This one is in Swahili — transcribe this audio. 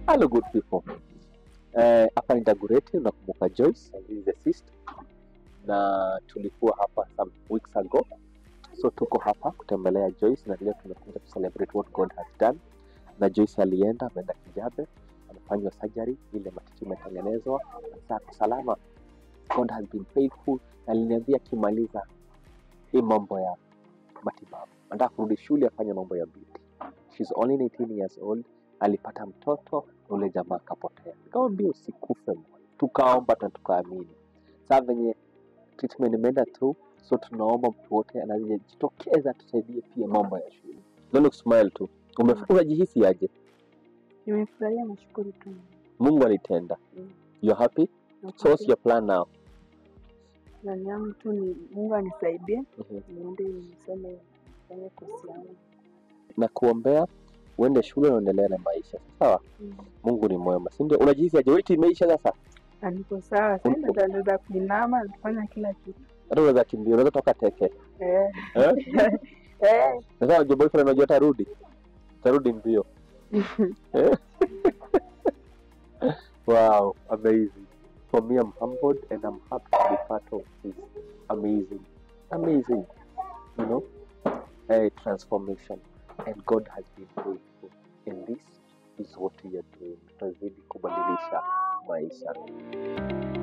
Hello good people. Eh, hapa ni Dagoretti, unakumbuka Joyce, and this is the sister. Na tulikuwa hapa some weeks ago. So tuko hapa kutembelea Joyce na leo tumekuja to celebrate what God has done. Na Joyce alienda ameenda Kijabe, amefanywa surgery, ile matiti imetengenezwa, sasa ako salama. God has been faithful. Na aliniambia akimaliza hii mambo ya matibabu, anataka kurudi shule afanye mambo ya beauty. She's only 18 years old alipata mtoto na ule jamaa akapotea. Nikamwambia usikufe moyo, tukaomba na tukaamini. Saa venye treatment imeenda tu, so tunaomba mtu wote anajitokeza tusaidie pia mambo ya shule. Don't look smile tu. Ume- Unajihisi aje? Nimefurahia, nashukuru tu. Mungu alitenda. Mm. You're happy? So what's your plan now? Plani yangu tu ni Mungu anisaidie Mhm. niende nisome fanye kosi yangu. Na kuombea uende shule na uendelee na maisha. Sawa? Mungu ni mwema, si ndio? Unajihisi aje? Wiki imeisha sasa? Na niko sawa sasa, ndio naweza kuinama nifanya kila kitu Hata unaweza kimbia, unaweza toka teke. eh. Eh? eh. Sasa unajua boyfriend unajua atarudi. Atarudi mbio. Eh? wow, amazing. For me, I'm humbled and I'm happy to be part of this amazing, amazing, you know, a transformation. And God has been faithful. And this is what we are doing. Tunazidi kubadilisha maisha.